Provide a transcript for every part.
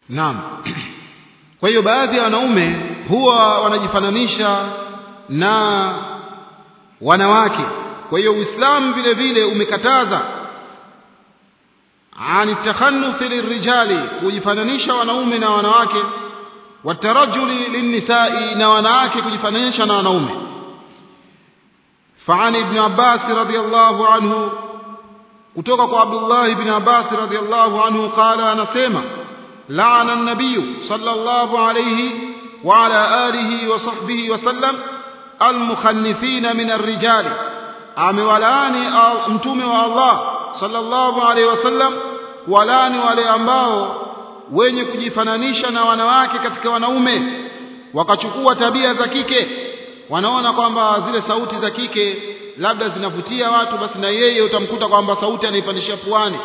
naam kwa hiyo baadhi ya wanaume huwa wanajifananisha na wanawake kwa hiyo uislamu vile vile umekataza ani takhannuthi lirijali kujifananisha wanaume na wanawake watarajuli linnisai na wanawake kujifananisha na wanaume فعن ابن عباس رضي الله عنه kutoka kwa Abdullah ibn Abbas radhiyallahu anhu qala anasema la'ana an-nabiy sallallahu alayhi wa ala alihi wa sahbihi wa sallam al-mukhannifina min ar-rijal amewalaani mtume wa Allah sallallahu alayhi wa sallam walani wale ambao wenye kujifananisha na wanawake katika wanaume wakachukua tabia za kike wanaona kwamba zile sauti za kike labda zinavutia watu basi na yeye utamkuta kwamba sauti anaipandishia puani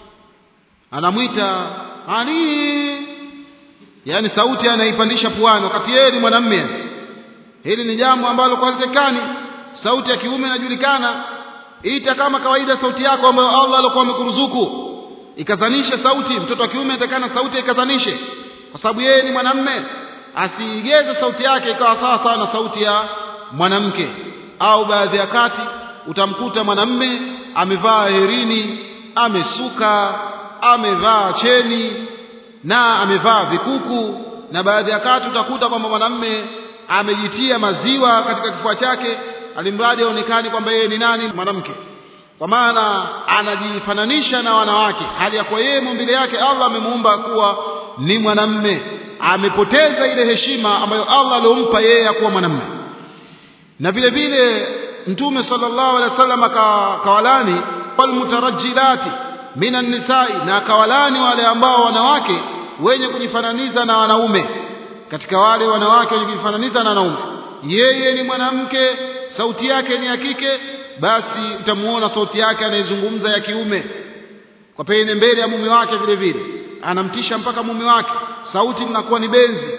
anamwita ani yani sauti anaipandisha puani wakati yeye ni mwanamume hili ni jambo ambalo kwa zekani sauti ya kiume inajulikana ita kama kawaida sauti yako ambayo Allah alikuwa amekuruzuku ikazanishe sauti mtoto wa kiume atakana sauti ikazanishe kwa sababu yeye ni mwanamume asiigeze sauti yake ikawa sawa sawa na sauti ya mwanamke au baadhi ya kati utamkuta mwanamme amevaa herini amesuka amevaa cheni na amevaa vikuku na baadhi ya kati utakuta kwamba mwanamme amejitia maziwa katika kifua chake alimradi aonekane kwamba yeye ni nani mwanamke kwa maana anajifananisha na wanawake hali ya kwa yeye maumbile yake Allah amemuumba kuwa ni mwanamme amepoteza ile heshima ambayo Allah aliompa yeye ya kuwa mwanamme na vile vile mtume sallallahu alaihi wasallam akawalani walmutarajjilati minan nisai na akawalani wale ambao wanawake wenye kujifananiza na wanaume katika wale wanawake wenye kujifananiza na wanaume yeye ni mwanamke sauti yake ni ya kike basi utamuona sauti yake anayezungumza ya kiume kwa pene mbele ya mume wake vile vile anamtisha mpaka mume wake sauti mnakuwa ni benzi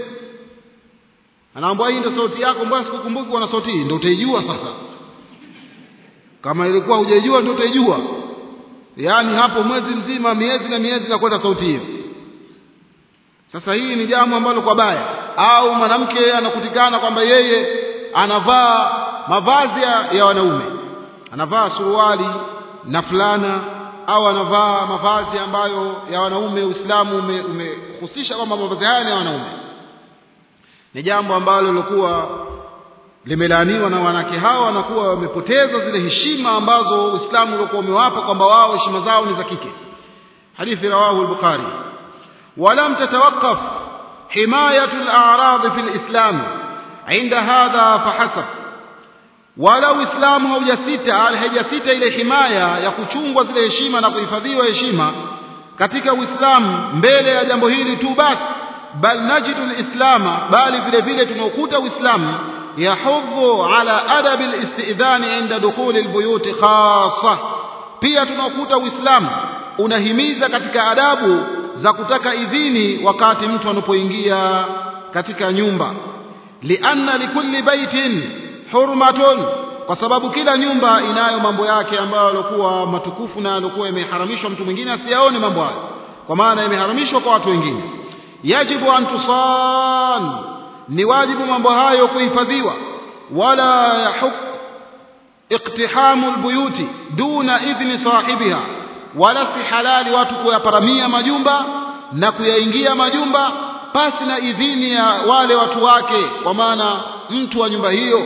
anaambia hii ndio sauti yako mbona sikukumbuki kuna sauti hii ndio utaijua sasa kama ilikuwa hujaijua ndio utaijua yaani hapo mwezi mzima miezi na miezi na kwenda sauti hiyo sasa hii ni jambo ambalo kwa baya au mwanamke anakutikana kwamba yeye anavaa mavazi ya, ya wanaume anavaa suruali na fulana au anavaa mavazi ambayo ya wanaume Uislamu umehusisha ume kwamba mavazi haya ni ya wanaume ni jambo ambalo lilikuwa limelaaniwa na wanawake hawa wanakuwa wamepoteza zile heshima ambazo Uislamu ulikuwa umewapa kwamba wao heshima zao ni za kike hadithi rawahu al-Bukhari ولم تتوقف حماية الأعراض في الإسلام عند هذا فحسب wala uislamu haujasita haijasita ile himaya ya kuchungwa zile heshima na kuhifadhiwa heshima katika uislamu mbele ya jambo hili tu basi bal najidu lislama bali vile vile tunaokuta uislamu yahudhu ala adabi listidhani inda dukhuli lbuyuti khasa pia tunaokuta uislamu unahimiza katika adabu za kutaka idhini wakati mtu anapoingia katika nyumba lianna likulli baitin hurmatun kwa sababu kila nyumba inayo mambo yake ambayo yalikuwa matukufu na yalikuwa yameharamishwa mtu mwingine asiyaone mambo hayo kwa maana yameharamishwa kwa watu wengine yajibu an tusan ni wajibu mambo hayo kuhifadhiwa wala yahuk iktihamu albuyuti duna idhni sahibiha wala si halali watu kuyaparamia majumba na kuyaingia majumba pasi na idhini ya wale watu wake kwa maana mtu wa nyumba hiyo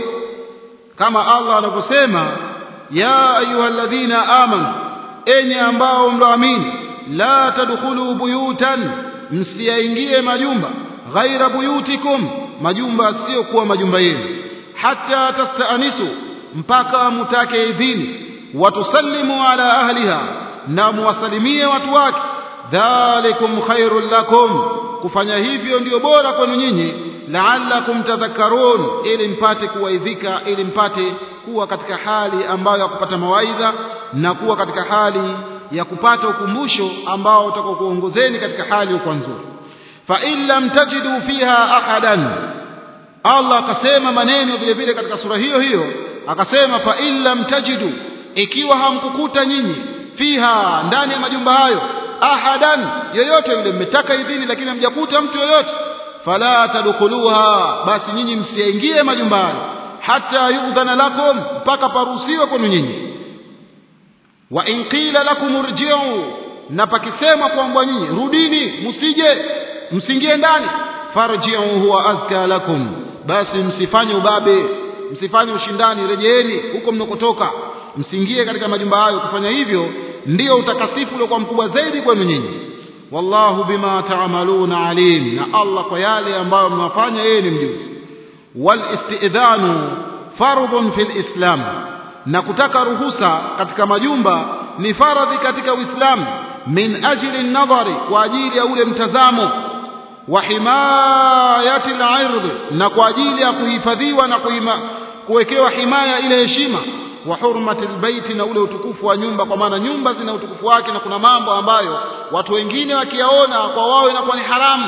kama Allah anavyosema ya ayyuhalladhina amanu enyi ambao mloamini la tadkhulu buyutan msiyaingie majumba ghaira buyutikum majumba sio kuwa majumba yenu hata tastaanisu mpaka mutake idhini watusallimu ala ahliha na muwasalimie watu wake dhalikum khairul lakum kufanya hivyo ndio bora kwenu nyinyi la'allakum tadhakkarun ili mpate kuwaidhika ili mpate kuwa katika hali ambayo ya kupata mawaidha na kuwa katika hali ya kupata ukumbusho ambao utakokuongozeni katika hali kwa nzuri fa in lam tajidu fiha ahadan Allah akasema maneno vile vile katika sura hiyo hiyo akasema fa in lam tajidu ikiwa hamkukuta nyinyi fiha ndani ya majumba hayo ahadan yoyote yule mmetaka idhini lakini hamjakuta mtu yoyote fala tadkhuluha basi nyinyi msiingie majumbani hata yudhana lakum mpaka paruhusiwe kwenu nyinyi wa in qila lakum urji'u na pakisema kwamba nyinyi rudini msije msingie ndani farji'u huwa azka lakum basi msifanye ubabe msifanye ushindani rejeeni huko mnakotoka msiingie katika majumba hayo kufanya hivyo ndio utakasifu uliokuwa mkubwa zaidi kwenu nyinyi wallahu bima ta'maluna alim na Allah kwa yale ambayo mnafanya yeye ni mjuzi wal istidhanu fardhun fil islam na kutaka ruhusa katika majumba ni faradhi katika uislamu min ajli nadhari kwa ajili ya ule mtazamo wa himayati al-ird na kwa ajili ya kuhifadhiwa na kuima, kuwekewa himaya ile heshima wa hurmati albayti na ule utukufu wa nyumba kwa maana nyumba zina utukufu wake na kuna mambo ambayo watu wengine wakiyaona kwa wao inakuwa ni haramu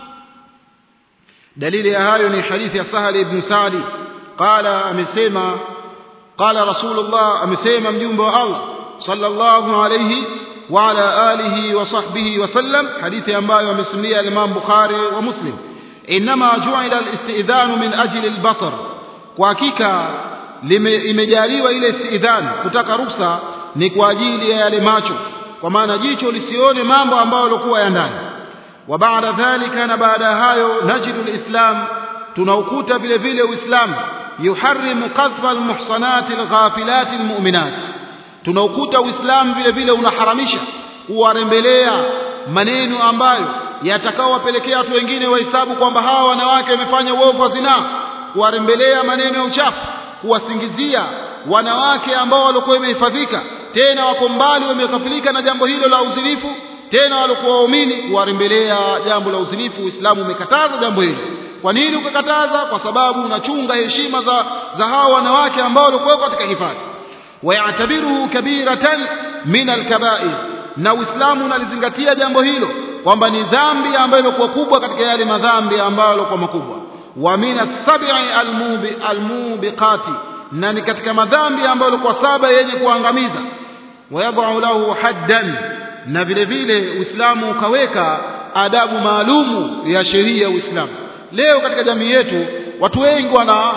dalili ya hayo ni hadithi ya Sahal ibn Sa'di qala amesema qala rasulullah amesema mjumbe wa Allah sallallahu alayhi wa ala alihi wa sahbihi wa sallam hadithi ambayo amesimulia Imam Bukhari wa Muslim inma ju'ila al-istidhanu min ajli al-basar kwa hakika imejaliwa ile istidhan kutaka ruhusa ni kwa ajili ya yale macho kwa maana jicho lisione mambo ambayo yalikuwa ya ndani wa baada dhalika na baada hayo najidu alislam tunaukuta vile vile uislamu yuharrimu qadhfa almuhsanati alghafilati almu'minat tunaukuta uislamu vile vile unaharamisha kuwarembelea maneno ambayo yatakaowapelekea watu wengine wahesabu kwamba hawa wanawake wamefanya uovu wa zinaa kuwarembelea maneno ya uchafu kuwasingizia wanawake ambao walikuwa wamehifadhika tena wako mbali wamekafilika na jambo hilo la uzinifu tena walikuwa waumini kuwarembelea jambo la uzinifu Uislamu umekataza jambo hilo kwa nini ukakataza kwa sababu unachunga heshima za za hao wanawake ambao walikuwa katika hifadhi wayatabiruhu kabiratan min alkabair na Uislamu unalizingatia jambo hilo kwamba ni dhambi ambayo ilikuwa kubwa katika yale madhambi ambayo yalikuwa makubwa wa min as-sab'i al-mubi al-mubiqati na ni katika madhambi ambayo yalikuwa saba yenye kuangamiza wayadha'u lahu haddan na vile vile Uislamu ukaweka adabu maalumu ya sheria ya Uislamu leo katika jamii yetu watu wengi wana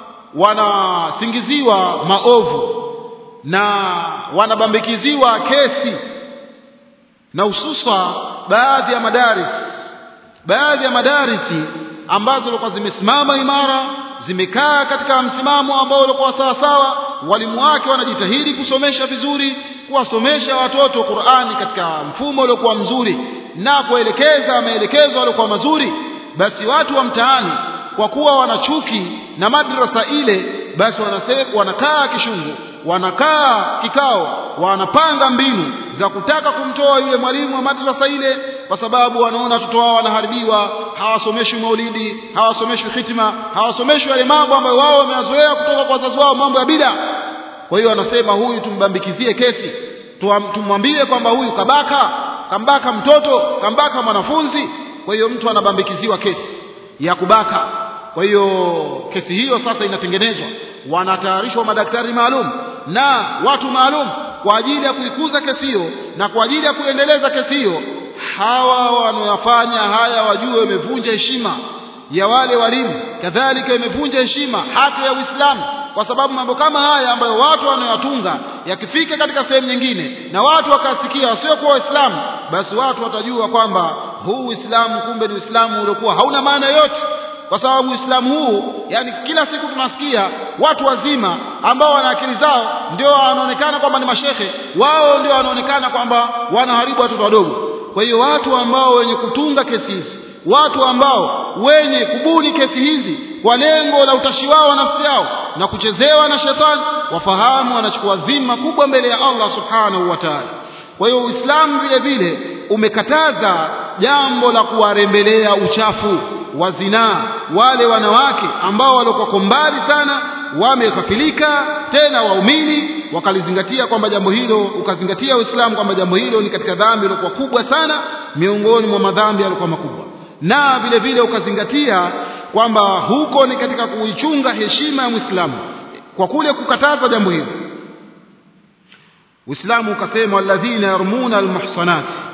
wanasingiziwa maovu na wanabambikiziwa kesi na hususa baadhi ya madaris baadhi ya madarisi ambazo zilikuwa zimesimama imara zimekaa katika msimamo ambao ulikuwa sawa sawa walimu wake wanajitahidi kusomesha vizuri kuwasomesha watoto Qur'ani katika mfumo uliokuwa mzuri na kuelekeza maelekezo yaliokuwa mazuri basi watu wa mtaani kwa kuwa wanachuki na madrasa ile basi wanasema wanakaa kishungu wanakaa kikao wanapanga mbinu za kutaka kumtoa yule mwalimu wa madrasa ile kwa sababu wanaona watoto wao wanaharibiwa hawasomeshwi maulidi hawasomeshwi hitima hawasomeshwi yale mambo ambayo wao wameyazoea kutoka kwa wazazi wao mambo ya bida kwa hiyo wanasema huyu tumbambikizie kesi tumwambie kwamba huyu kabaka kambaka mtoto kambaka mwanafunzi kwa hiyo mtu anabambikiziwa kesi ya kubaka kwa hiyo kesi hiyo sasa inatengenezwa wanatayarishwa madaktari maalum na watu maalum kwa ajili ya kuikuza kesi hiyo na kwa ajili ya kuendeleza kesi hiyo hawa wanaofanya haya wajue wamevunja heshima ya wale walimu kadhalika imevunja heshima hata ya Uislamu kwa sababu mambo kama haya ambayo watu wanayotunga yakifika katika sehemu nyingine na watu wakasikia wasiokuwa waislamu basi watu watajua kwamba huu Uislamu kumbe ni Uislamu uliokuwa hauna maana yote kwa sababu Uislamu huu yani kila siku tunasikia watu wazima ambao wana akili zao ndio wanaonekana kwamba ni mashehe wao ndio wanaonekana kwamba wanaharibu watoto wadogo kwa hiyo watu ambao wenye kutunga kesi hizi watu ambao wenye kubuni kesi hizi kwa lengo la utashi wao wa nafsi yao na kuchezewa na shetani wafahamu wanachukua dhima kubwa mbele ya Allah subhanahu wa ta'ala kwa hiyo Uislamu vile vile umekataza jambo la kuwarembelea uchafu wa zinaa wale wanawake ambao walikuwa mbali sana wamekafilika tena waumini wakalizingatia kwamba jambo hilo ukazingatia Uislamu kwamba jambo hilo ni katika dhambi iliyokuwa kubwa sana miongoni mwa madhambi yaliokuwa makubwa na vile vile ukazingatia kwamba huko ni katika kuichunga heshima ya Muislamu kwa kule kukataza jambo hilo Uislamu ukasema alladhina yarmuna almuhsanat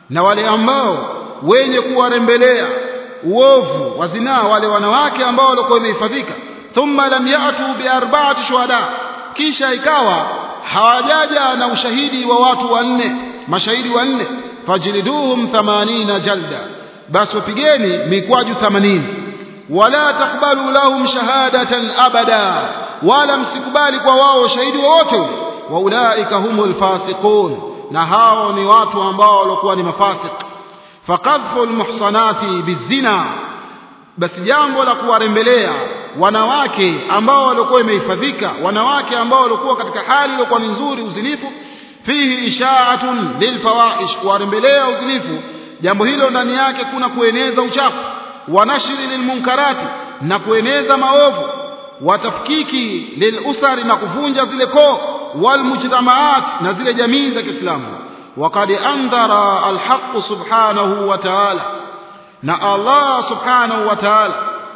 na wale ambao wenye kuwarembelea uovu wa zinaa wale wanawake ambao walikuwa wamehifadhika thumma lam yatu biarba'ati shuhada kisha ikawa hawajaja na ushahidi wa watu wanne mashahidi wanne fajliduhum 80 jalda basi wapigeni mikwaju 80 wala takbalu lahum shahadatan abada wala msikubali kwa wao shahidi wowote wa ulaika humul fasiqun na hao ni watu ambao walikuwa ni mafasik faqadhfu almuhsanati bizina basi jambo la kuwarembelea wanawake ambao walikuwa imehifadhika wanawake ambao walikuwa katika hali iliyokuwa ni nzuri uzinifu fihi ishaatun lilfawaish kuwarembelea uzinifu jambo hilo ndani yake kuna kueneza uchafu wa nashri lilmunkarati na kueneza maovu watafkiki lilusari na kuvunja zile koo walmujtamaat na zile jamii za Kiislamu وقد أنذر الحق سبحانه وتعالى na Allah subhanahu wa ta'ala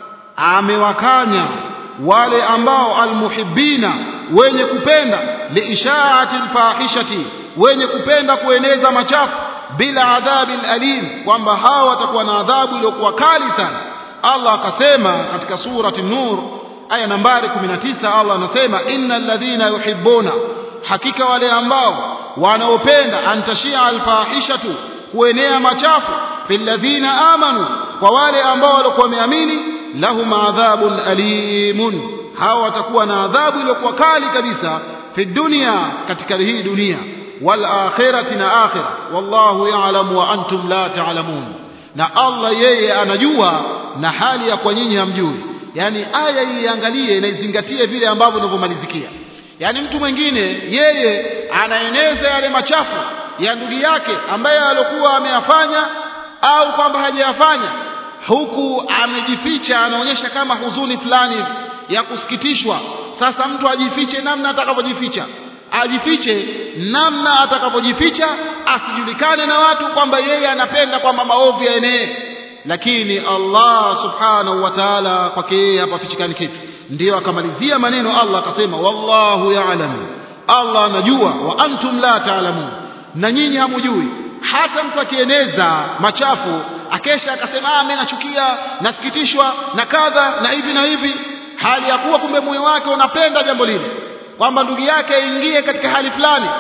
amewakanya wale ambao almuhibbina wenye kupenda liishaati alfahishati wenye kupenda kueneza machafu bila adhabi alim kwamba hao watakuwa na adhabu iliyokuwa kali sana Allah akasema katika surati Nur aya nambari 19 Allah anasema innal ladhina yuhibbuna hakika wale ambao wanaopenda antashia alfahishatu kuenea machafu fil ladhina amanu kwa wale ambao walikuwa wameamini lahum adhabun alimun hao watakuwa na adhabu iliyokuwa kali kabisa fi dunya katika hii dunia wal akhirati na akhira wallahu ya'lamu wa antum la ta'lamun na Allah yeye anajua na hali ya kwa nyinyi hamjui yani aya iangalie na izingatie vile ambavyo inavyomalizikia yani mtu mwingine yeye anaeneza yale machafu ya ndugu yake ambaye alikuwa ameyafanya au kwamba hajayafanya huku amejificha anaonyesha kama huzuni fulani ya kusikitishwa sasa mtu ajifiche namna atakavyojificha ajifiche namna atakavyojificha asijulikane na watu kwamba yeye anapenda kwamba maovu yaenee lakini Allah subhanahu wa ta'ala kwake yeye hapafichikani kitu ndiyo akamalizia maneno Allah akasema wallahu ya'lam Allah anajua wa antum la ta'lamun na nyinyi hamujui hata mtu akieneza machafu akesha akasema ah mimi nachukia nasikitishwa na kadha na hivi na hivi hali ya kuwa kumbe moyo wake unapenda jambo lile kwamba ndugu yake aingie katika hali fulani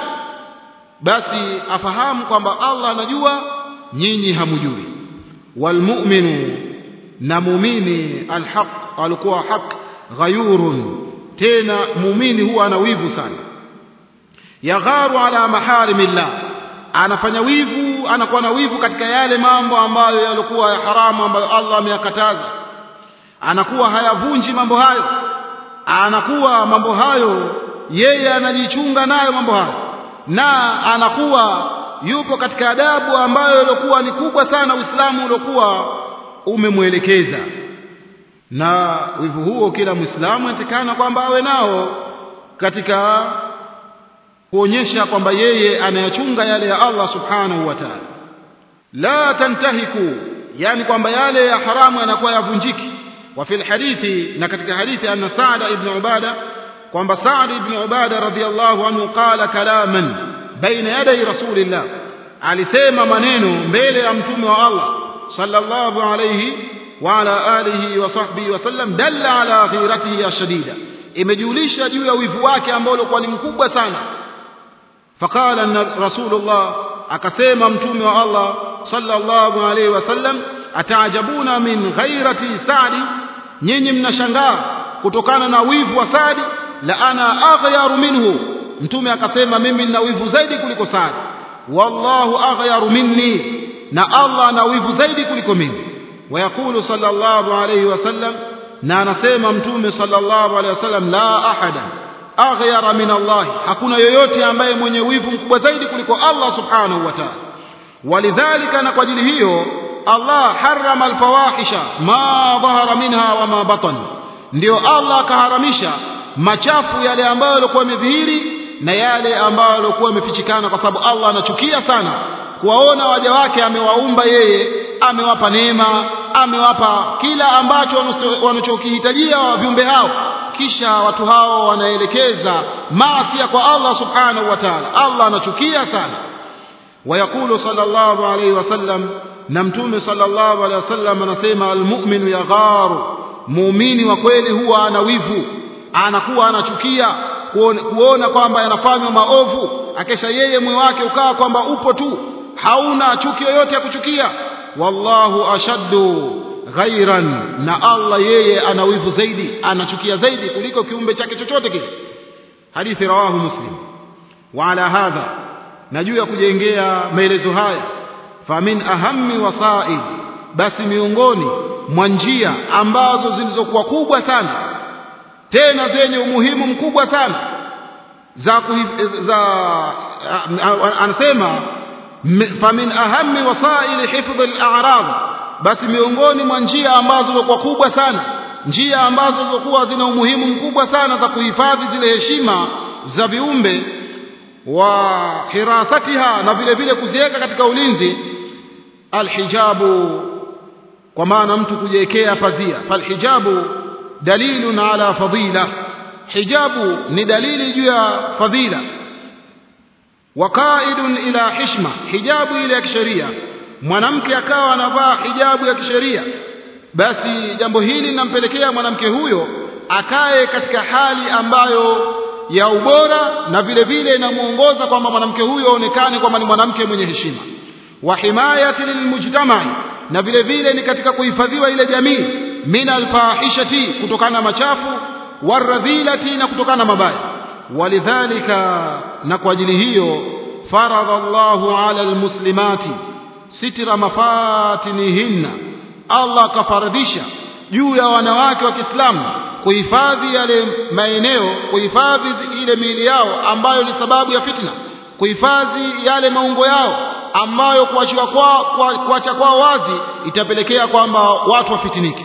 basi afahamu kwamba Allah anajua nyinyi hamujui walmu'minu na muumini alhaq alikuwa haq ghayurun tena muumini huwa ana wivu sana yagharu ala maharimillah anafanya wivu anakuwa na wivu katika yale mambo ambayo yalikuwa ya haramu ambayo Allah ameyakataza anakuwa hayavunji mambo hayo anakuwa mambo hayo yeye anajichunga nayo mambo hayo na anakuwa yupo katika adabu ambayo ilikuwa ni kubwa sana Uislamu uliokuwa umemwelekeza na wivu huo kila Muislamu anatakana kwamba awe nao katika kuonyesha kwamba yeye anayachunga yale ya Allah subhanahu wa ta'ala la tantahiku yani kwamba yale ya haramu yanakuwa yavunjiki wa fil hadithi na katika hadithi anna Sa'd ibn Ubada kwamba Sa'd ibn Ubada radhiyallahu anhu qala kalaman baina yaday rasulillah alisema maneno mbele ya mtume wa Allah sallallahu alayhi wa ala alihi wa sahbihi wasallam dalla ala ghiratihi ashadida imejulisha juu ya wivu wake ambao ulikuwa ni mkubwa sana faqala rasulullah akasema mtume wa Allah sallallahu alayhi wasallam ataajabuna min ghairati sa'di nyinyi mnashangaa kutokana na wivu wa Sa'di la ana aghyaru minhu mtume akasema mimi nina wivu zaidi kuliko Sa'di wallahu aghyaru minni na Allah ana wivu zaidi kuliko mimi ويقول صلى الله عليه وسلم na anasema mtume sallallahu alaihi wasallam la ahada aghyara min Allah hakuna yoyote ambaye mwenye wivu mkubwa zaidi kuliko Allah subhanahu wa ta'ala walidhalika na kwa ajili hiyo Allah harrama alfawahisha ma dhahara minha wa ma batan ndio Allah akaharamisha machafu yale ambayo yalikuwa yamedhihiri na yale ambayo yalikuwa yamefichikana kwa sababu Allah anachukia sana kuwaona waja wake amewaumba yeye amewapa neema amewapa kila ambacho wanachokihitajia viumbe hao kisha watu hao wanaelekeza maasi kwa Allah subhanahu wa ta'ala Allah anachukia sana ويقول صلى الله عليه وسلم نمتوم صلى الله عليه وسلم anasema almu'minu yagharu muumini wa kweli huwa ana wivu anakuwa anachukia kuona kwamba yanafanywa maovu akesha yeye moyo wake ukawa kwamba upo tu hauna chuki yoyote ya kuchukia wallahu ashaddu ghairan na Allah yeye ana wivu zaidi anachukia zaidi kuliko kiumbe chake chochote kile hadithi rawahu muslim wa ala hadha na juu ya kujengea maelezo haya famin ahammi wasaid basi miongoni mwa njia ambazo zilizokuwa kubwa sana tena zenye umuhimu mkubwa sana za, za anasema famin ahammi wasaili hifdhi al-a'rad basi miongoni mwa njia ambazo zilikuwa kubwa sana njia ambazo zilikuwa zina umuhimu mkubwa sana za kuhifadhi zile heshima za viumbe wa hirasatiha na vile vile kuziweka katika ulinzi alhijabu kwa maana mtu kujiwekea pazia falhijabu dalilun ala fadila hijabu ni dalili juu ya fadhila waqaidun ila hishma hijabu ile ya kisheria mwanamke akawa anavaa hijabu ya kisheria basi jambo hili linampelekea mwanamke huyo akae katika hali ambayo ya ubora na vile vile inamuongoza kwamba mwanamke huyo aonekane kwamba ni mwanamke mwenye heshima wa himayati lilmujtamai na vile vile ni katika kuhifadhiwa ile jamii min alfahishati kutokana na machafu waradhilati na kutokana na mabaya walidhalika na kwa ajili hiyo faradha Allahu ala almuslimati sitira mafatinihinna Allah akafaradhisha juu ya wanawake wa Kiislamu kuhifadhi yale maeneo kuhifadhi ile miili yao ambayo ni sababu ya fitna kuhifadhi yale maungo yao ambayo kuachiwa kwao kuacha kwao wazi itapelekea kwamba watu wafitinike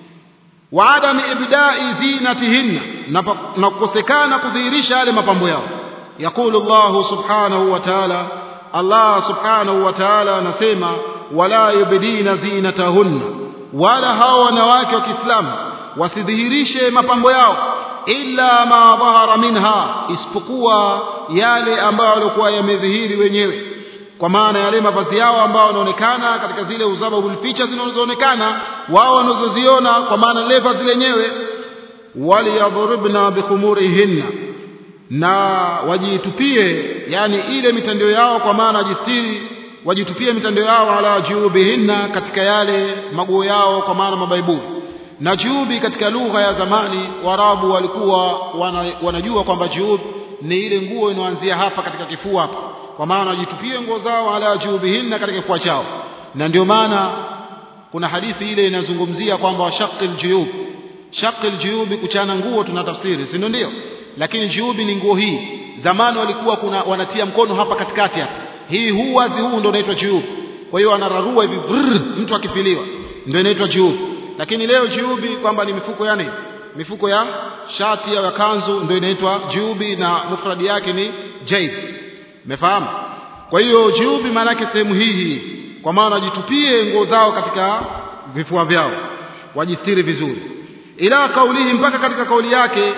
wa adami ibda'i zinatihinna na kukosekana kudhihirisha yale mapambo yao yakulu Allah subhanahu wa ta'ala Allah subhanahu wa ta'ala anasema wala yubdina zinatahunna wala hao wanawake wa Kiislamu wasidhihirishe mapambo yao illa ma dhahara minha isipokuwa yale ambayo walikuwa yamedhihiri wenyewe kwa maana yale mavazi yao ambao wanaonekana katika zile uzababul picha zinazoonekana wao wanazoziona kwa maana lile vazi lenyewe waliyadhribna bikhumurihinna na wajitupie yani ile mitandao yao kwa maana wajistiri wajitupie mitandao yao ala jubihinna katika yale maguo yao kwa maana mabaibuli na jubi katika lugha ya zamani warabu walikuwa wana, wanajua kwamba jub ni ile nguo inaanzia hapa katika kifua hapa kwa maana wajitupie nguo zao ala jubihinna katika kifua chao na ndio maana kuna hadithi ile inazungumzia kwamba washaqil juyub shaqil juyubi kuchana nguo tunatafsiri si ndio lakini juyubi ni nguo hii zamani walikuwa kuna wanatia mkono hapa katikati hapa hii huu wazi huu ndio unaitwa juyub kwa hiyo anararua hivi brrr, mtu akifiliwa ndio inaitwa juyub lakini leo juubi kwamba ni mifuko yani mifuko ya shati au kanzu ndio inaitwa juubi na mufradi yake ni jaib umefahamu kwa hiyo juubi maana yake sehemu hii hii kwa maana wajitupie nguo zao katika vifua vyao wajistiri vizuri ila kaulihi mpaka katika kauli yake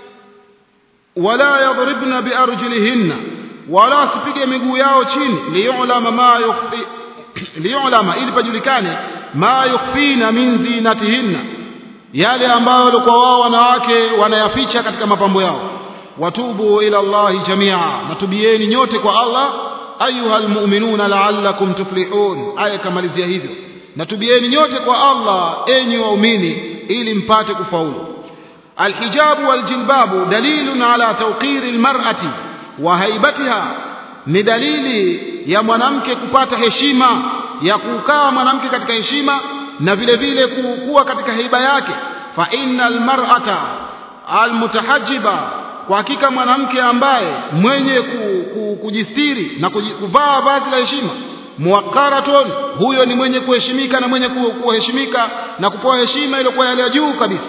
wala yadribna biarjulihinna wala asipige miguu yao chini liyulama ma yukhfi liyulama ili pajulikane ma yukhfina min zinatihinna yale ambayo walikuwa wao wanawake wanayaficha katika mapambo yao watubu ila Allahi jamia natubieni nyote kwa Allah ayuha almu'minuna la'allakum tuflihun aya kamalizia hivyo natubieni nyote kwa Allah enyi waumini ili mpate kufaulu alhijabu waljilbabu dalilun ala tawqiri almar'ati wa haibatiha ni dalili ya mwanamke kupata heshima ya kukaa mwanamke katika heshima na vile vile kuwa katika haiba yake fa innal mar'ata almutahajjiba kwa hakika mwanamke ambaye mwenye ku, ku, kujistiri na kuvaa vazi la heshima muwaqaratun huyo ni mwenye kuheshimika na mwenye kuheshimika na kupewa heshima ile kwa yale ya juu kabisa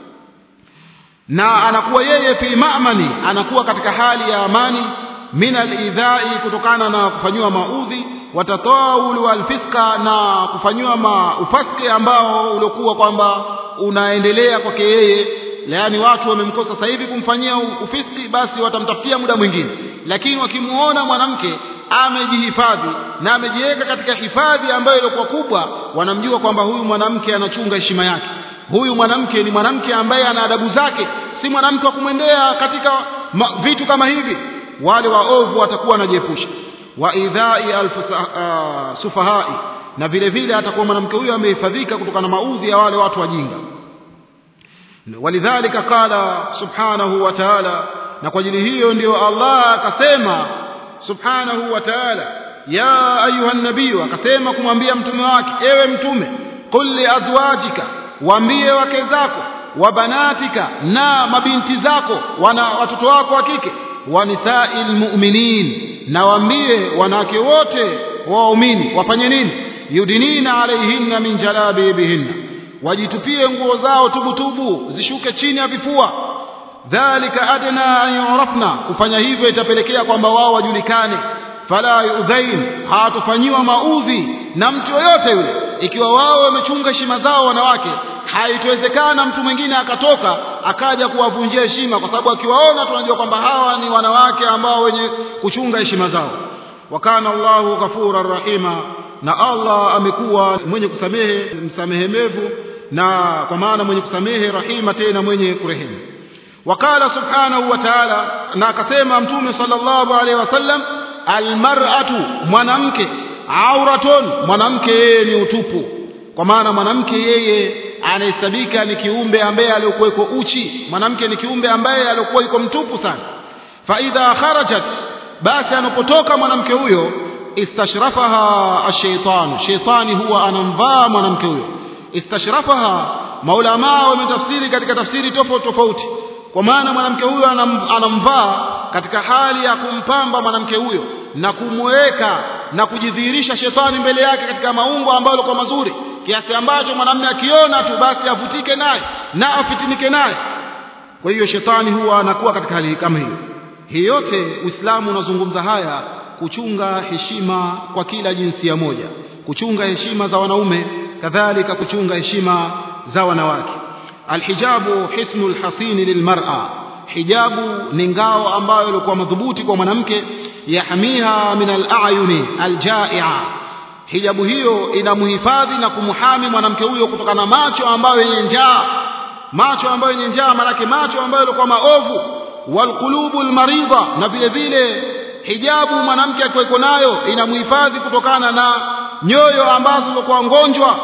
na anakuwa yeye fi ma'mani anakuwa katika hali ya amani min alidhai kutokana na kufanyiwa maudhi watatawul walfiska na kufanyiwa ufasiki ambao uliokuwa kwamba unaendelea kwake yeye yaani watu wamemkosa sasa hivi kumfanyia ufiski basi watamtafutia muda mwingine lakini wakimuona mwanamke amejihifadhi na amejiweka katika hifadhi ambayo ilikuwa kubwa wanamjua kwamba huyu mwanamke anachunga heshima yake huyu mwanamke ni mwanamke ambaye ana adabu zake si mwanamke wa kumwendea katika ma, vitu kama hivi wale waovu watakuwa wanajiepusha wa idhai uh, sufahai na vile vile atakuwa mwanamke huyo amehifadhika kutokana na maudhi ya wale watu wajinga walidhalika qala subhanahu wa ta'ala na kwa ajili hiyo ndio Allah akasema subhanahu wa ta'ala ya ayuha nabii akasema kumwambia mtume wake ewe mtume qul li azwajika waambie wake zako wa banatika na mabinti zako wana watoto wako wa kike wa nisa'il mu'minin na waambie wanawake wote waumini wafanye nini yudinina alaihinna min jalabibihinna wajitupie nguo zao tubutubu zishuke chini ya vifua dhalika adna an yurafna kufanya hivyo itapelekea kwamba wao wajulikane fala yudhain hawatofanyiwa maudhi na mtu yoyote yule ikiwa wao wamechunga heshima zao wanawake haitowezekana mtu mwingine akatoka akaja kuwavunjia heshima kwa sababu akiwaona tunajua kwamba hawa ni wanawake ambao wenye kuchunga heshima zao wakana Allahu ghafuran rahima na Allah amekuwa mwenye kusamehe msamehemevu na kwa maana mwenye kusamehe rahima tena mwenye kurehemu wakala subhanahu wa ta'ala na akasema mtume sallallahu alaihi wasallam almar'atu mwanamke auratun mwanamke yeye ni utupu kwa maana mwanamke yeye anahesabika ni kiumbe ambaye aliokuweko uchi mwanamke ni kiumbe ambaye aliokuwa yuko mtupu sana fa idha kharajat basi anapotoka mwanamke huyo istashrafaha ash-shaytan shaytani huwa anamvaa mwanamke huyo istashrafaha maulama wametafsiri katika tafsiri tofauti tofauti kwa maana mwanamke huyo anam, anamvaa katika hali ya kumpamba mwanamke huyo na kumweka na kujidhihirisha shetani mbele yake katika maungo ambayo kwa mazuri kiasi ambacho mwanamume akiona tu basi avutike naye na afitinike naye kwa hiyo shetani huwa anakuwa katika hali kama hiyo hii yote uislamu unazungumza haya kuchunga heshima kwa kila jinsia moja kuchunga heshima za wanaume kadhalika kuchunga heshima za wanawake alhijabu hisnul hasini lilmar'a hijabu ni ngao ambayo ilikuwa madhubuti kwa mwanamke yahmiha min al-a'yuni al-ja'i'a hijabu hiyo inamhifadhi na kumhami mwanamke huyo kutokana na macho ambayo yenye njaa macho ambayo yenye njaa maanake macho ambayo yalikuwa maovu walqulubu almaridha na vile vile hijabu mwanamke akiwa nayo inamhifadhi kutokana na nyoyo ambazo zilikuwa ngonjwa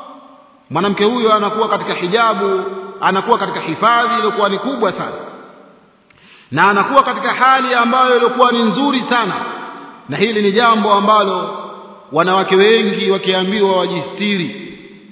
mwanamke huyo anakuwa katika hijabu anakuwa katika hifadhi iliyokuwa ni kubwa sana na anakuwa katika hali ambayo ilikuwa ni nzuri sana na hili ni jambo ambalo wanawake wengi wakiambiwa wajistiri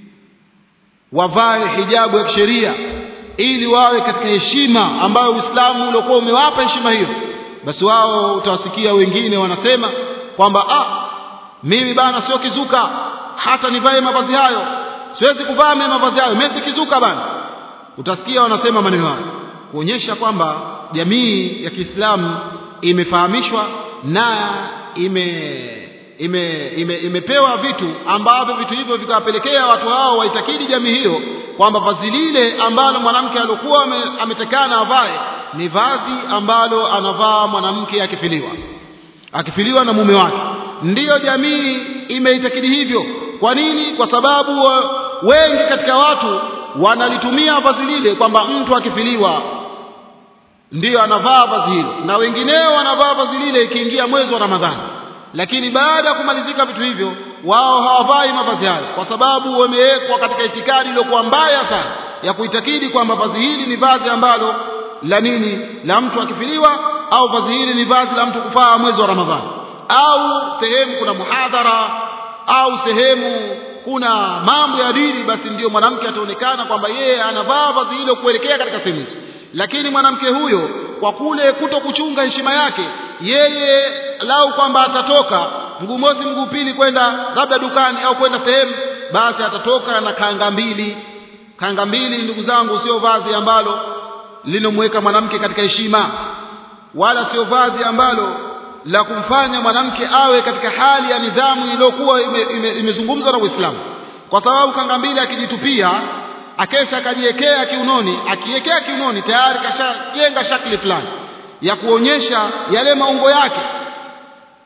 wavae hijabu ya kisheria ili wawe katika heshima ambayo Uislamu uliokuwa umewapa heshima hiyo basi wao utawasikia wengine wanasema kwamba ah mimi bana sio kizuka hata nivae mavazi hayo siwezi kuvaa mimi mavazi hayo mimi si kizuka bana utasikia wanasema maneno hayo kuonyesha kwamba jamii ya Kiislamu imefahamishwa na ime ime, ime imepewa vitu ambavyo vitu hivyo vikawapelekea watu hao waitakidi jamii hiyo kwamba vazi lile ambalo mwanamke alikuwa ametekana avae ni vazi ambalo anavaa mwanamke akifiliwa akifiliwa na mume wake ndiyo jamii imeitakidi hivyo kwa nini kwa sababu wengi katika watu wanalitumia vazi lile kwamba mtu akifiliwa ndiyo anavaa vazi hilo na wengineo wanavaa vazi lile ikiingia mwezi wa Ramadhani lakini baada ya kumalizika vitu hivyo wao hawavai mavazi hayo kwa sababu wamewekwa katika itikadi iliyokuwa mbaya sana ya kuitakidi kwamba vazi hili ni vazi ambalo la nini la mtu akifiliwa au vazi hili ni vazi la mtu kufaa mwezi wa Ramadhani au sehemu kuna muhadhara au sehemu kuna mambo ya dini basi ndiyo mwanamke ataonekana kwamba yeye anavaa vazi hilo kuelekea katika sehemu hizo lakini mwanamke huyo kwa kule kuto kuchunga heshima yake yeye lau kwamba atatoka mguu mosi mguu pili kwenda labda dukani au kwenda sehemu basi atatoka na kanga mbili kanga mbili ndugu zangu sio vazi ambalo linomweka mwanamke katika heshima wala sio vazi ambalo la kumfanya mwanamke awe katika hali ya nidhamu iliyokuwa imezungumzwa ime, ime na Uislamu kwa sababu kanga mbili akijitupia akesha akajiwekea kiunoni akiwekea kiunoni tayari kashajenga shakli fulani ya kuonyesha yale maungo yake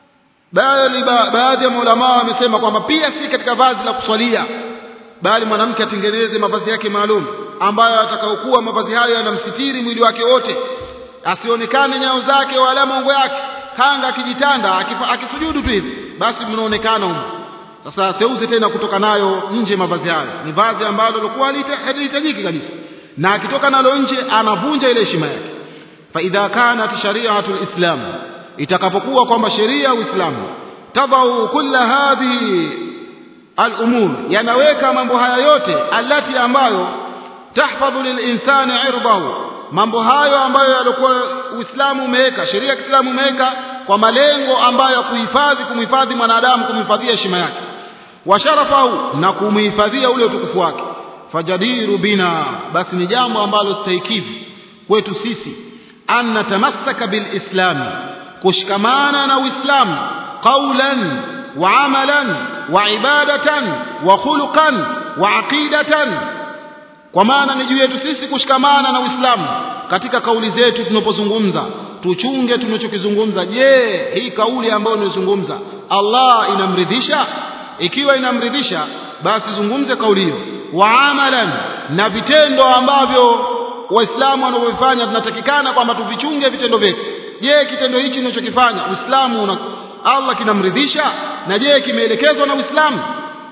bali ba, baadhi ya maulama wamesema kwamba pia si katika vazi la kuswalia bali mwanamke atengeneze mavazi yake maalum ambayo atakaokuwa mavazi hayo yanamsitiri mwili wake wote asionekane nyao zake wala maungo yake kanga akijitanda akisujudu tu hivi basi mnaonekana huko sasa seuze tena kutoka nayo nje mavazi hayo ni vazi ambalo lilikuwa halihitajiki kabisa na akitoka nalo nje anavunja ile heshima yake fa idha kanat shari'atu alislam itakapokuwa kwamba sheria ya uislamu tadau kulla hadhihi alumur yanaweka mambo haya yote alati ambayo tahfadhu lilinsani irdahu mambo hayo ambayo yalikuwa uislamu umeweka sheria ya kiislamu umeweka kwa malengo ambayo ya kuhifadhi kumhifadhi mwanadamu kumhifadhia heshima yake wa sharafahu na kumhifadhia ule utukufu wake fajadiru bina basi ni jambo ambalo stahikidhi kwetu sisi an natamassaka bilislami kushikamana na uislamu qawlan wa amalan wa ibadatan wa khuluqan wa aqidatan kwa maana ni juu yetu sisi kushikamana na uislamu katika kauli zetu tunapozungumza tuchunge tunachokizungumza je hii kauli ambayo unazungumza Allah inamridhisha ikiwa inamridhisha basi zungumze kauli hiyo wa amalan na vitendo ambavyo waislamu wanavyofanya tunatakikana kwamba tuvichunge vitendo vyetu je kitendo hichi tunachokifanya uislamu una Allah kinamridhisha na je kimeelekezwa na uislamu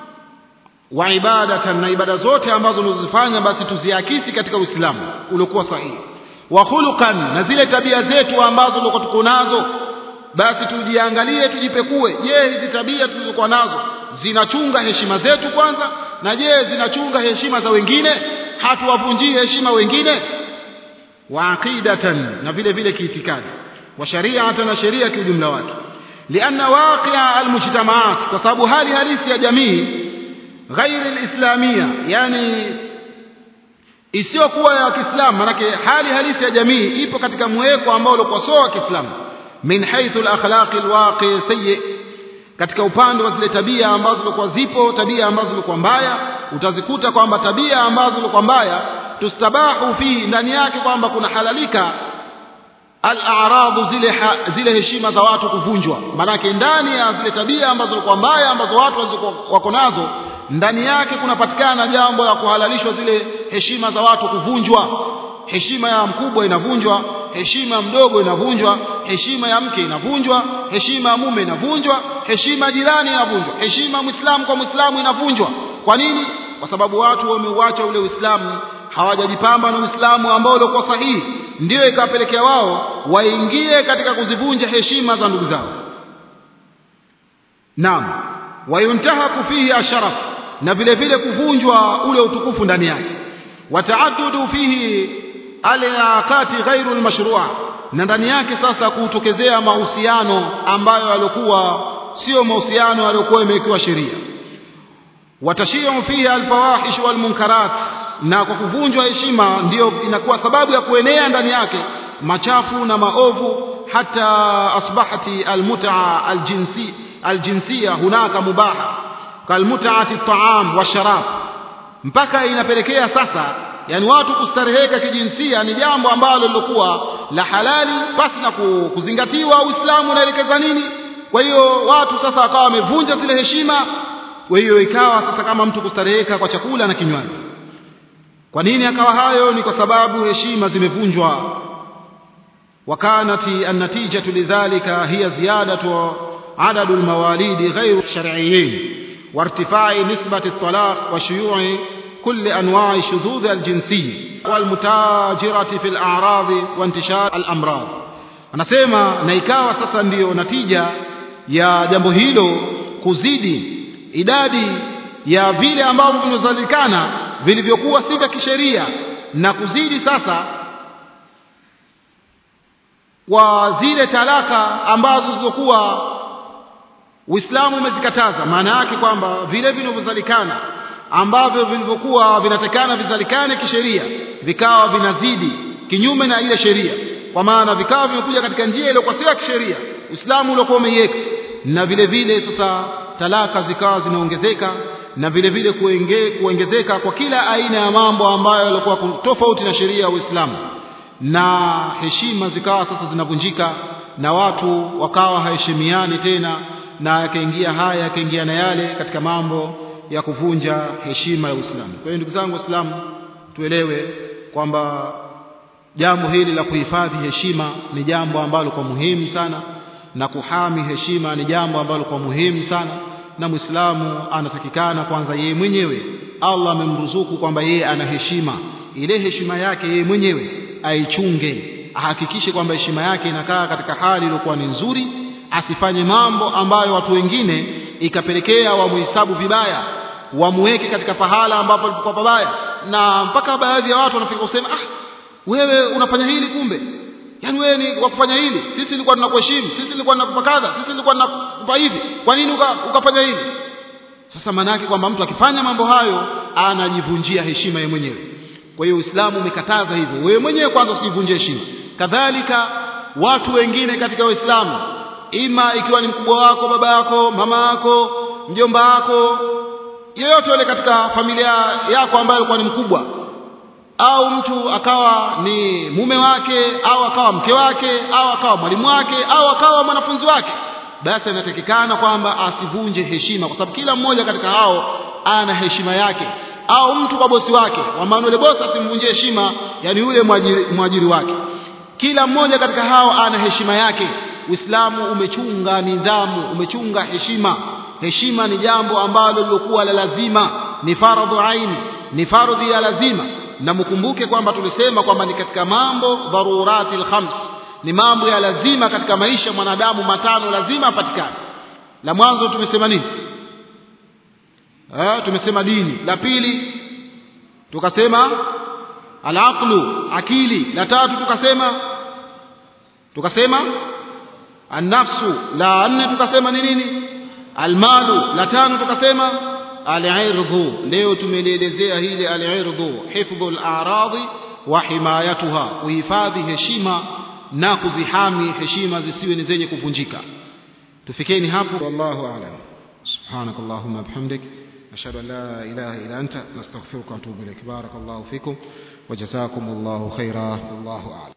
wa ibadatan na ibada zote ambazo unazifanya basi tuziakisi katika uislamu uliokuwa sahihi wa khuluqan na zile tabia zetu ambazo tulikuwa tuko nazo basi tujiangalie tujipekue je hizi tabia tulizokuwa nazo zinachunga heshima zetu kwanza na je zinachunga heshima za wengine hatuwavunjii heshima wengine wa aqidatan na vile vile kiitikadi wa shari'atan na sheria kiujumla wake lianna waqi'a almujtamaat kwa sababu hali halisi ya jamii ghairi alislamia yani isiyokuwa ya Kiislamu manake hali halisi ya jamii ipo katika mweko ambao ulikuwa sio wa Kiislamu min haythu al-akhlaq al-waqi sayyi katika upande wa zile tabia ambazo zilikuwa zipo tabia ambazo zilikuwa mbaya utazikuta kwamba tabia ambazo zilikuwa mbaya tustabahu fi ndani yake kwamba kuna halalika al-a'radu zile ha, zile heshima za watu kuvunjwa manake ndani ya zile tabia ambazo zilikuwa mbaya ambazo watu wako nazo ndani yake kunapatikana jambo la kuhalalishwa zile heshima za watu kuvunjwa heshima ya mkubwa inavunjwa heshima ya mdogo inavunjwa heshima ya mke inavunjwa heshima ya mume inavunjwa heshima ya jirani inavunjwa heshima ya muislamu kwa muislamu inavunjwa kwa nini kwa sababu watu wameuacha ule uislamu hawajajipamba na uislamu ambao ulikuwa sahihi ndio ikawapelekea wao waingie katika kuzivunja heshima za ndugu zao naam wayuntahaku fihi asharaf na vile vile kuvunjwa ule utukufu ndani yake wataadudu fihi alaqati ghairu almashrua na ndani yake sasa kutokezea mahusiano ambayo yalikuwa sio mahusiano yaliyokuwa imewekewa sheria watashiu fihi alfawahish walmunkarat na kwa kuvunjwa heshima ndiyo inakuwa sababu ya kuenea ndani yake machafu na maovu hata asbahati almut'a aljinsi aljinsia hunaka mubaha kalmutaati at-ta'am washarab mpaka inapelekea sasa yani watu kustareheka kijinsia ni jambo ambalo lilokuwa la halali basi na kuzingatiwa Uislamu unaelekeza nini kwa hiyo watu sasa wakawa wamevunja zile heshima kwa hiyo ikawa sasa kama mtu kustareheka kwa chakula na kinywaji kwa nini akawa hayo ni kwa sababu heshima zimevunjwa wakanati an-natijatu lidhalika hiya ziyadatu عدد المواليد غير الشرعيين وارتفاع نسبة الطلاق وشيوع كل أنواع الشذوذ الجنسي والمتاجرة في الأعراض وانتشار الأمراض anasema na ikawa sasa ndiyo natija ya jambo hilo kuzidi idadi ya vile ambavyo vinazalikana vilivyokuwa si vya kisheria na kuzidi sasa kwa zile talaka ambazo zilizokuwa Uislamu umezikataza maana yake kwamba vile vinavyozalikana ambavyo vilivyokuwa vinatekana vizalikane kisheria vikawa vinazidi kinyume na ile sheria kwa maana vikawa vimekuja katika njia iliyokuwa si ya kisheria Uislamu uliokuwa umeiweka na vile vile sasa talaka zikawa zinaongezeka na vile vile kuenge, kuongezeka kwa kila aina ya mambo ambayo yalikuwa tofauti na sheria ya Uislamu na heshima zikawa sasa zinavunjika na watu wakawa haheshimiani tena na yakaingia haya yakaingia na yale katika mambo ya kuvunja heshima ya Uislamu kwa hiyo ndugu zangu waislamu tuelewe kwamba jambo hili la kuhifadhi heshima ni jambo ambalo kwa muhimu sana na kuhami heshima ni jambo ambalo kwa muhimu sana na Muislamu anatakikana kwanza yeye mwenyewe Allah amemruzuku kwamba yeye ana heshima ile heshima yake yeye mwenyewe aichunge ahakikishe kwamba heshima yake inakaa katika hali iliyokuwa ni nzuri asifanye mambo ambayo watu wengine ikapelekea wamuhesabu vibaya wamuweke katika pahala ambapo alipokuwa pabaya na mpaka baadhi ya watu wanafika kusema ah wewe unafanya hili kumbe yaani wewe ni wa kufanya hili sisi tulikuwa tunakuheshimu sisi tulikuwa tunakupa kadha sisi tulikuwa tunakupa hivi kwa nini uka, ukafanya hivi sasa maana yake kwamba mtu akifanya mambo hayo anajivunjia heshima yeye mwenyewe kwa hiyo Uislamu umekataza hivyo wewe mwenyewe kwanza usijivunjie heshima kadhalika watu wengine katika Uislamu ima ikiwa ni mkubwa wako baba yako mama yako mjomba wako yeyote yule katika familia yako ambayo kwa ni mkubwa au mtu akawa ni mume wake au akawa mke wake au akawa mwalimu wake au akawa mwanafunzi wake basi inatakikana kwamba asivunje heshima kwa sababu kila mmoja katika hao ana heshima yake au mtu kwa bosi wake kwa maana yule bosi asimvunjie heshima yani yule mwajiri, mwajiri wake kila mmoja katika hao ana heshima yake Uislamu umechunga nidhamu umechunga heshima heshima ni jambo ambalo lilokuwa la lazima ni faradhu aini ni fardhi ya lazima na mkumbuke kwamba tulisema kwamba ni katika mambo dharurati khams ni mambo ya lazima katika maisha mwanadamu matano lazima apatikane la mwanzo tumesema nini eh tumesema dini la pili tukasema alaqlu akili la tatu tukasema tukasema annafsu la nne tukasema ni nini almalu la tano tukasema alirdhu leo tumelielezea hili alirdhu hifdhu al-a'radi wa himayatuha kuhifadhi heshima na kuzihami heshima zisiwe ni zenye kuvunjika tufikeni hapo wallahu a'lam سبحانك اللهم بحمدك أشهد أن لا إله إلا أنت نستغفرك ونتوب إليك بارك الله فيكم وجزاكم الله خيرا والله أعلم